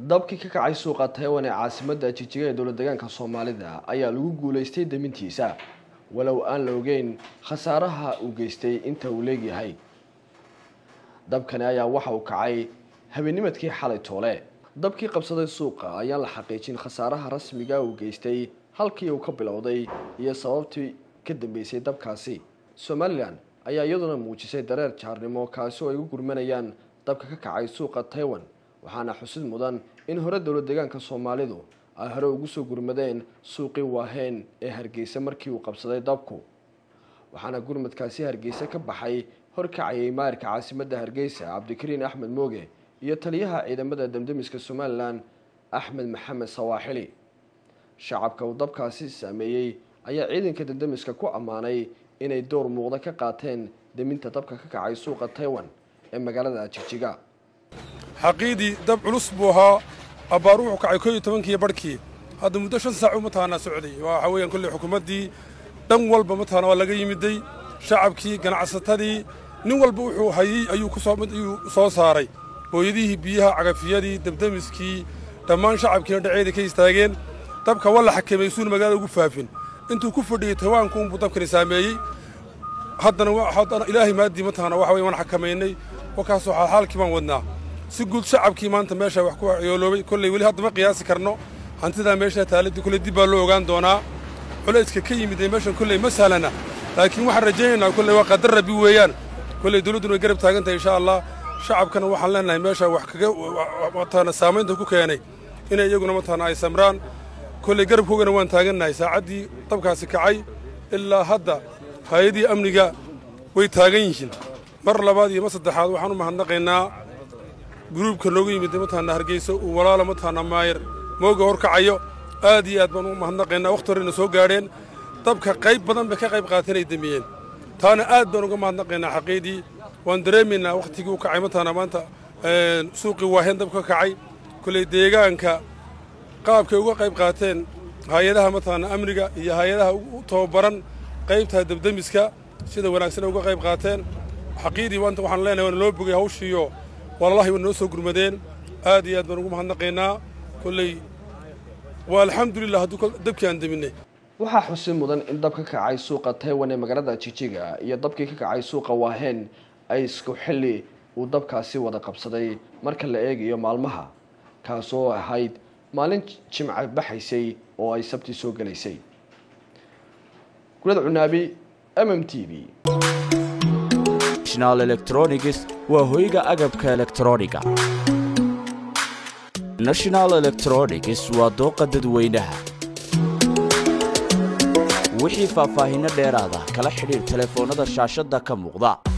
dabkii ka kacay suuqa taiwan ee caasimadda jijiga ee dowlad deegaanka soomaalida ayaa lagu guulaystay demintiisa walow aan la ogeyn khasaaraha uu geystay inta uu leegyahay dabkani ayaa waxa uu kacay habeenimadkii xalay toole dabkii qabsaday suuqa ayaan la xaqiijin khasaaraha rasmiga uu geystay halkii uu ka bilowday iyo sababtii ka dambeysay dabkaasi somalilan ayaa iyaduna muujisay dareer jaarnimo kaasi oo ay u gurmanayaan dabka ka kacay suuqa taiwan waxaana xusid mudan in hore dowlad deegaanka soomaalidu ay hore ugu soo gurmadeen suuqii waaheen ee hargeysa markii uu qabsaday dabku waxaana gurmadkaasi hargeysa ka baxay horkacayay maarka caasimadda hargeysa cabdikariin axmed mooge iyo taliyaha ciidamada damdemiska somalilan axmed maxamed sawaaxili shacabka uu dabkaasi saameeyey ayaa ciidanka damdemiska ku ammaanay inay door muuqda ka qaateen deminta dabka ka kacay suuqa taiwan ee magaalada jigjiga xaqiidii dab culus buu ahaa abbaar wuxuu kacay koo iyo tobankii barhkii hadda muddo shan saac mataqaanaa socday waxa weeyaan kolley xukuumaddii dhan walba mataqaana waa laga yimiday shacabkii ganacsatadii nin walba wuxuu hayey ayuu ku soo ayuu soo saaray hooyadihii biyaha cagafiyadii dabdemiskii dhammaan shacabkiina dhaceeda ka istaageen dabka waa la xakameey suuna magaalada ugu faafin intuu ku fadhiyey tawaanku unbuu dabkani saameeyey haddana haddana ilaahay maaddii mataqaana waxa weeye waan xakamaynay wakaasoo xaalxaalkii baan wadnaa si guud shacabkii maanta meesha wax ku yooloobay kolley weli hadda ma qiyaasi karno hantidaa meesha taaladii kolley dib baa loo ogaan doonaa culayska ka yimid ee meeshan kolley ma sahlana laakiin waxaan rajaynaynaa kolley waa qadar rabbi weeyaan kolley dawladduna way garab taagan tahay insha allah shacabkana waxaan leenahay meesha wax kaga mataqaana saamaynta ku keenay inay iyaguna mataqaana ay samraan kolley garabkoogana waan taagannahay saacaddii dabkaasi kacay ilaa hadda hay-adii amniga way taagan yihiin mar labaad iyo mar saddexaad waxaan u mahadnaqaynaa gruubka noogu yimid mataqaana hargeysa uu walaala mataqaana maayir mooga horkacayo aad iyo aad baan u mahadnaqaynaa wakhti horena soo gaadheen dabka qayb badan bay ka qayb qaateen ay damiyeen taana aad baan uga mahadnaqaynaa xaqiidii waan dareemaynaa wakhtigii u kacay mataqaana maanta suuqii waaheen dabka ka kacay kolley deegaanka qaabkay uga qayb qaateen hay-adaha mataqaana amniga iyo hay-adaha u tababaran qaybta dabdemiska sida wanaagsan uga qayb qaateen xaqiidii maanta waxaan leenahay waana loo bogay hawshiiyo wallahi waa noo soo gurmadeen aad iyo aad baan ugu mahadnaqaynaa kolley waa alxamdulilah hadduu dabkii aan deminay waxaa xusid mudan in dab ka kacay suuqa taiwan ee magaalada jijiga iyo dabkii ka kacay suuqa waaheen ay isku xilli uu dabkaasi wada qabsaday marka la eegayo maalmaha kaasoo ahayd maalin jimca baxaysay oo ay sabti soo gelaysay gulad cunaabi m m t v national electronics waa hoyga agabka elektrooniga national electronics waa dooqa dadweynaha wixii faahfaahinno dheeraada kala xidhiir telefoonnada shaashadda ka muuqda